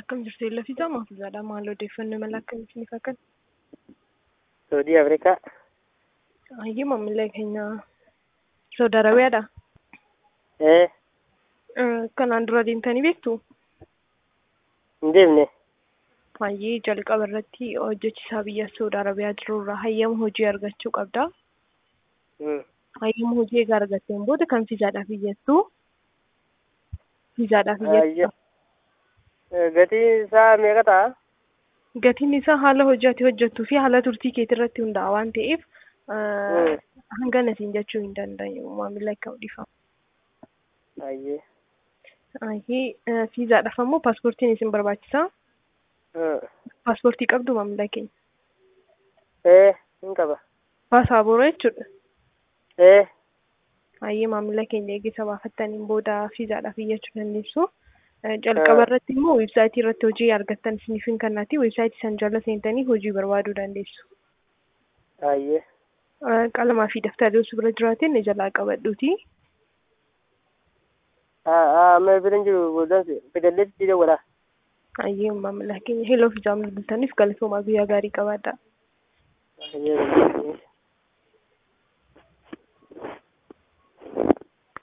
Akkam jirtu Eellafii Maafuuzaadha. Maal odeeffannoo mala akkamiitiin akka Saudii Afrikaa. Hayyee maamila keenya Saudi Arabiyaadha. Ee, Kanaan dura deemtanii beektu? hin deemne. Hayyee jalqaba irratti hojjechiisaa biyya Saudi Arabiyaa jirurraa hayyama hojii argachuu qabda. Hmm. Hayyama hojii egaa argatteen booda kan fiizaadhaaf iyyattu. Fiizaadhaaf Ayyo. iyyattu. Eh, Gatiin isaa meeqa ta'a? Gatiin isaa haala hojii ati hojjettuu fi haala turtii keetii irratti hundaa'a waan ta'eef Hmm. hangana siin jechuu hin dandeenyu maamila akka dhiifama. Ayyee. Hayyee fiizaadhaaf ammoo paaspoortiin isin barbaachisaa. Hmm. Paaspoortii qabdu maamila keenya. Ee, hin qaba. Paasaabooraa jechuudha. Ee, Hayyee maamila keenya eegisa baafattaniin booda fiizaadhaaf iyyachuu dandeessu. Eh, Jalqaba irratti immoo weebsaayitii irratti hojii argattan isiniif hin kennaati. Weebsaayitii san jala seentanii hojii barbaaduu dandeessu. ayyee. Eh, Qalamaa fi daftarri osoo bira jiraateen ni jalaa qabadhuuti. Haa, haa, amma bira hin jiru booddaan fidalleetti dawwala. Hayyee maamila keenya heloo fiizaa bilbiltaniif galatoomaa guyyaa gaarii qabaadhaa. Ayyee.